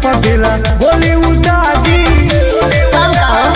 पदेला बोली उदागी कब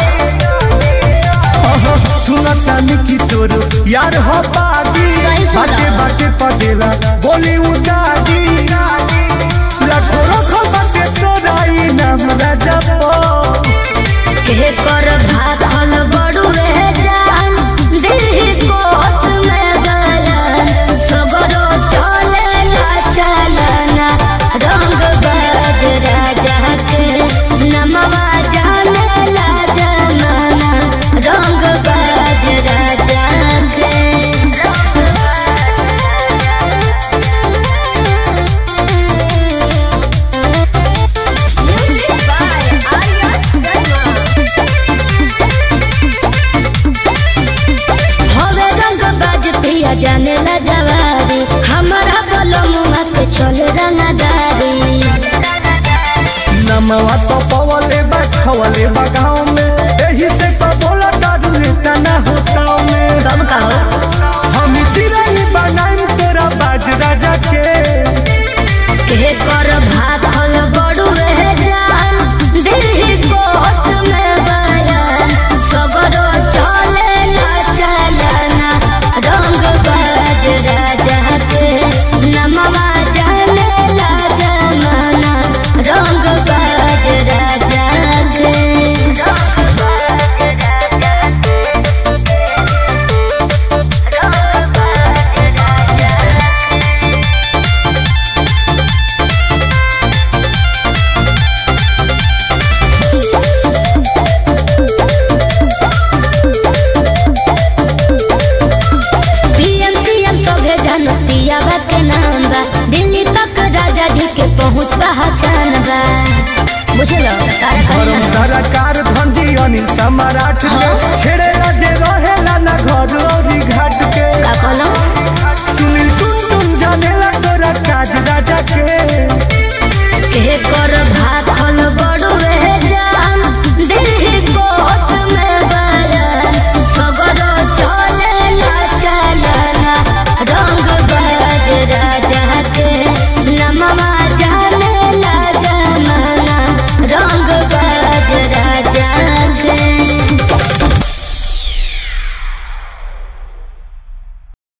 कहो सुनता निकी तोरो यार हो पागी सही सुना। बाटे बाटे पदेला बोली उदागी लाखों रखो बाटे तोराई नाम राजा पो के कर भाखल बड़ू रह जान दिल कोत में गलन सबरो चले ला चलना रंग बाज राजा के नमवा जाने ला जमाना रंग बाज राजा के हवे रंग बाज पिया जाने ला जवारी हमारा बोलो मुआ के चल रंगदारी नमवा तो पवले बा छवले बा गाँव में एही से सब बोला दादू लेता ना होता में कब कहो हम चिराई बनाई तोरा बाज राजा के के कर भाखल बड़ू रह जान दिल कोत में बयान सबरो चले ला चलना रंग बाज राजा के नमवा जाने ला जमाना रंग बाज राजा के पीएम सीएम सभे जनतिया बा के नाम बा दिल्ली तक राजा जी के पहुंच पहचान बा बुझलो तारा गरम कहना सरकार धंधी अनिल सम्राट के हाँ। छेड़े जे रहेला ना घर औरी घाट के का कहलो सुनील टुन टुन जानेला तोरा काज